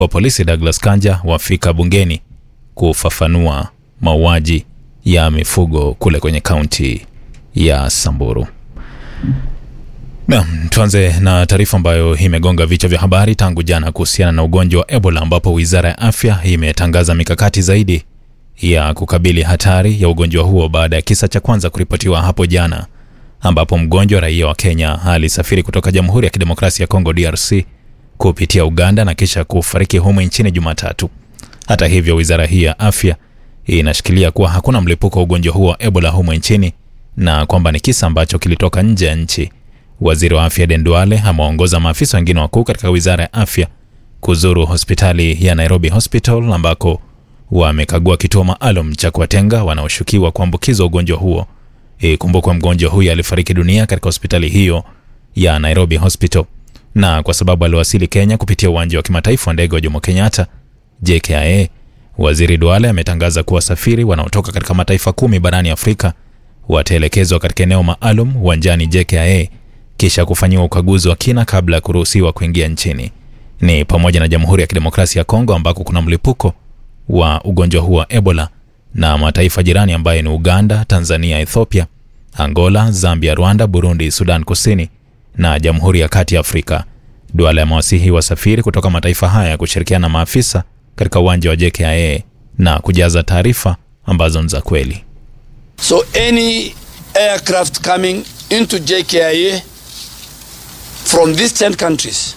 wa polisi Douglas Kanja wafika bungeni kufafanua mauaji ya mifugo kule kwenye kaunti ya Samburu. Naam, tuanze na taarifa ambayo imegonga vichwa vya habari tangu jana kuhusiana na ugonjwa wa Ebola ambapo Wizara ya Afya imetangaza mikakati zaidi ya kukabili hatari ya ugonjwa huo baada ya kisa cha kwanza kuripotiwa hapo jana ambapo mgonjwa raia wa Kenya alisafiri kutoka Jamhuri ya Kidemokrasia ya Kongo DRC kupitia Uganda na kisha kufariki humu nchini Jumatatu. Hata hivyo, wizara hii ya afya inashikilia kuwa hakuna mlipuko wa ugonjwa huo wa Ebola humu nchini na kwamba ni kisa ambacho kilitoka nje ya nchi. Waziri wa afya Aden Duale amewaongoza maafisa wengine wakuu katika wizara ya afya kuzuru hospitali ya Nairobi Hospital ambako wamekagua kituo maalum cha kuwatenga wanaoshukiwa kuambukizwa ugonjwa huo. Ikumbukwe mgonjwa huyo alifariki dunia katika hospitali hiyo ya Nairobi Hospital, na kwa sababu aliwasili Kenya kupitia uwanja wa kimataifa wa ndege wa Jomo Kenyatta JKIA, waziri Duale ametangaza kuwa wasafiri wanaotoka katika mataifa kumi barani Afrika wataelekezwa katika eneo maalum uwanjani JKIA kisha kufanyiwa ukaguzi wa kina kabla ya kuruhusiwa kuingia nchini. Ni pamoja na Jamhuri ya Kidemokrasia ya Kongo ambako kuna mlipuko wa ugonjwa huu wa Ebola na mataifa jirani ambayo ni Uganda, Tanzania, Ethiopia, Angola, Zambia, Rwanda, Burundi, Sudan Kusini na Jamhuri ya Kati ya Afrika. Duale amewasihi wasafiri kutoka mataifa haya kushirikiana na maafisa katika uwanja wa JKIA na kujaza taarifa ambazo ni za kweli. So any aircraft coming into JKIA from these 10 countries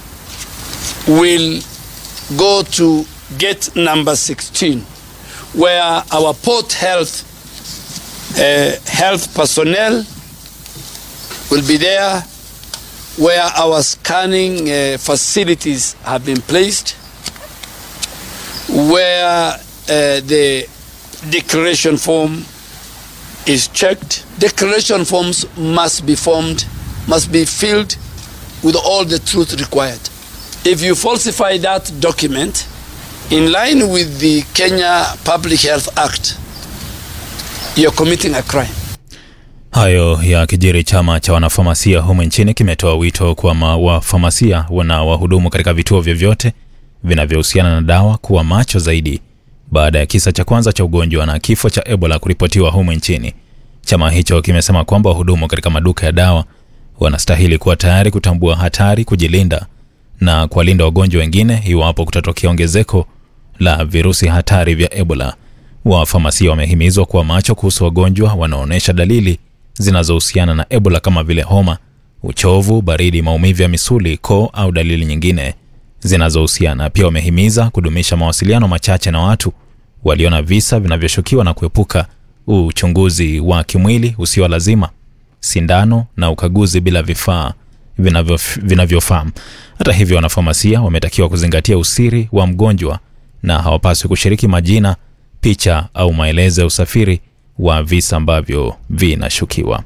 will go to gate number 16 where our port health uh, health personnel will be there where our scanning uh, facilities have been placed where uh, the declaration form is checked declaration forms must be formed must be filled with all the truth required if you falsify that document in line with the Kenya Public Health Act, you're committing a crime. Hayo ya kijiri, chama cha wanafamasia humu nchini kimetoa wito kwa wafamasia na wahudumu katika vituo vyovyote vinavyohusiana na dawa kuwa macho zaidi baada ya kisa cha kwanza cha ugonjwa na kifo cha Ebola kuripotiwa humu nchini. Chama hicho kimesema kwamba wahudumu katika maduka ya dawa wanastahili kuwa tayari kutambua hatari, kujilinda na kuwalinda wagonjwa wengine iwapo kutatokea ongezeko la virusi hatari vya Ebola. Wafamasia wamehimizwa kuwa macho kuhusu wagonjwa wanaoonyesha dalili zinazohusiana na Ebola kama vile homa, uchovu, baridi, maumivu ya misuli, koo au dalili nyingine zinazohusiana. Pia wamehimiza kudumisha mawasiliano machache na watu walio na visa vinavyoshukiwa na kuepuka uchunguzi wa kimwili usio lazima, sindano na ukaguzi bila vifaa vinavyofaa. Hata hivyo, wanafamasia wametakiwa kuzingatia usiri wa mgonjwa na hawapaswi kushiriki majina, picha au maelezo ya usafiri wa visa ambavyo vinashukiwa.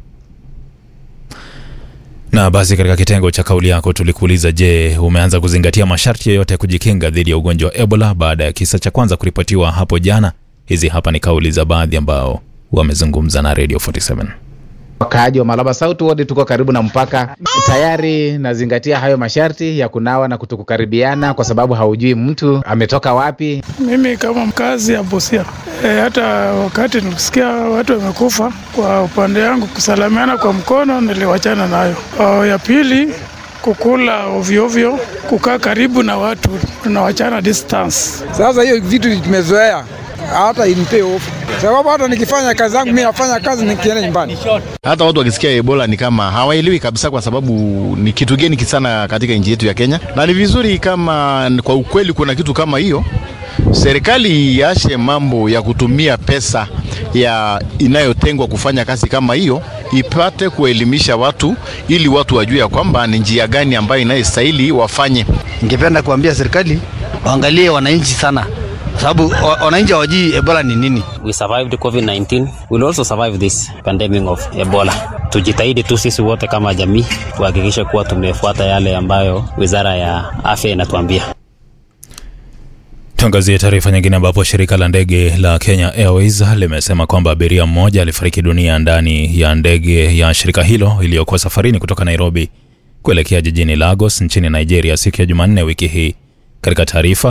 Na basi, katika kitengo cha kauli yako tulikuuliza, je, umeanza kuzingatia masharti yoyote ya kujikinga dhidi ya ugonjwa wa Ebola baada ya kisa cha kwanza kuripotiwa hapo jana? Hizi hapa ni kauli za baadhi ambao wamezungumza na Radio 47. Wakaaji wa Malaba South Ward tuko karibu na mpaka, tayari nazingatia hayo masharti ya kunawa na kutokukaribiana, kwa sababu haujui mtu ametoka wapi. Mimi kama mkazi ya Busia e, hata wakati nilisikia watu wamekufa, kwa upande yangu kusalamiana kwa mkono niliwachana nayo. O, ya pili kukula ovyoovyo, kukaa karibu na watu tunawachana distance. Sasa hiyo vitu tumezoea hata inipee hofu sababu hata nikifanya kazi zangu mimi nafanya kazi nikienda nyumbani. Hata watu wakisikia Ebola ni kama hawaelewi kabisa, kwa sababu ni kitu geni sana katika nchi yetu ya Kenya, na ni vizuri kama kwa ukweli kuna kitu kama hiyo, serikali iache mambo ya kutumia pesa ya inayotengwa kufanya kazi kama hiyo, ipate kuelimisha watu ili watu wajue ya kwamba ni njia gani ambayo inayostahili wafanye. Ningependa kuambia serikali waangalie wananchi sana sababu wananchi hawajui Ebola ni nini. We survived COVID-19. We'll also survive this pandemic of Ebola. Tujitahidi tu sisi wote kama jamii tuhakikishe kuwa tumefuata yale ambayo Wizara ya Afya inatuambia. Tuangazie taarifa nyingine ambapo shirika la ndege la Kenya Airways limesema kwamba abiria mmoja alifariki dunia ndani ya ndege ya shirika hilo iliyokuwa safarini kutoka Nairobi kuelekea jijini Lagos nchini Nigeria siku ya Jumanne wiki hii. Katika taarifa